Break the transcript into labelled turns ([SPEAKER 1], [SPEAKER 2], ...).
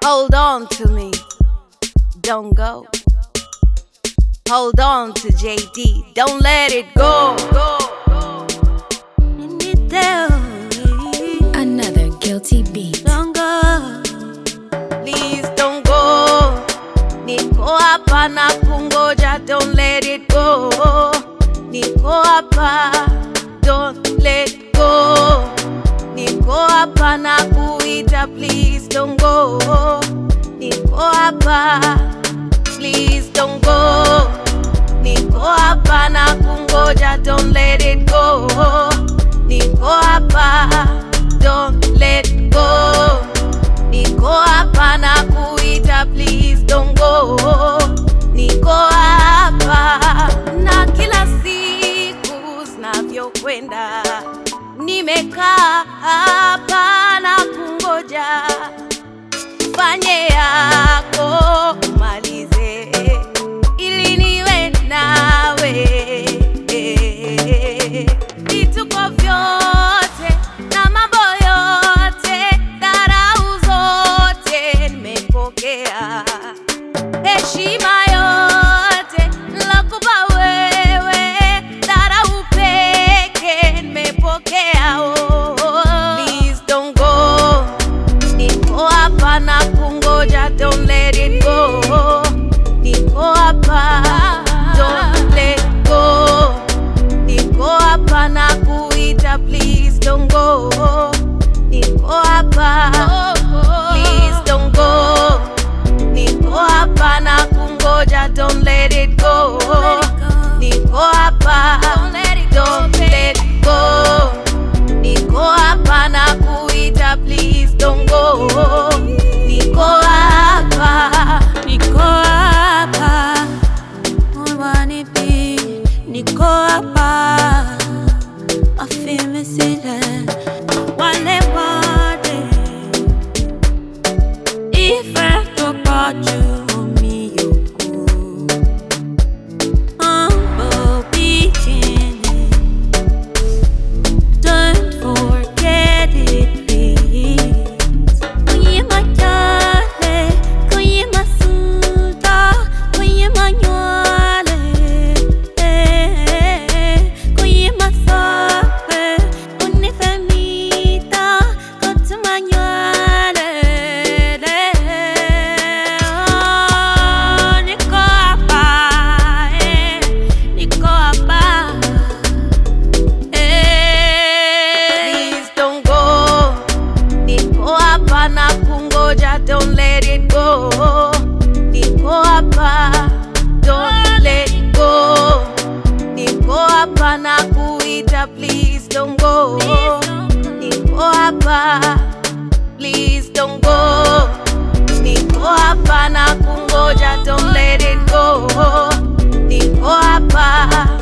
[SPEAKER 1] Hold on to me, don't go. Hold on to JD, don't let it go.
[SPEAKER 2] Another guilty beat.
[SPEAKER 1] Don't go, please don't go. Niko hapa na kungoja, don't let it go. Niko hapa, don't let go. Niko hapa na kuita, please don't go. Niko hapa, please don't go. Niko hapa na kungoja, don't let it go. Niko hapa, don't let go. Niko hapa na kuita, please don't go. Niko hapa na kila siku zinavyokwenda, nimekaa hapa na kungoja fanye yako umalize, ili niwe nawe. Vituko vyote na mambo yote, dharau zote nimepokea, heshima yote nilokupa wewe, dharau peke nimepokea. Oh, please don't go Niko hapa na kungoja, don't let it go. Niko hapa, don't let go. Niko hapa na kuita, please don't go. Niko hapa, please don't go. Niko hapa na kungoja, don't let it go. Niko hapa, don't let go. Niko hapa na kuita, please don't go. Niko hapa,
[SPEAKER 3] Niko hapa, mwanipi, niko hapa, afime sile, wale wale, ife toka juu miyoko, humble beginning, don't forget it please. Kwenye majale, kwenye masuda, kwenye manywale, eh, kwenye masape, unifemita, kotu manywale, oh, niko hapa, eh, niko hapa, eh.
[SPEAKER 1] please don't go. Niko hapa na kungoja, don't let it go. Niko hapa, don't let go. Niko hapa na kuita, please don't go. Niko hapa, please don't go. Niko hapa na kungoja, don't let it go. Niko hapa,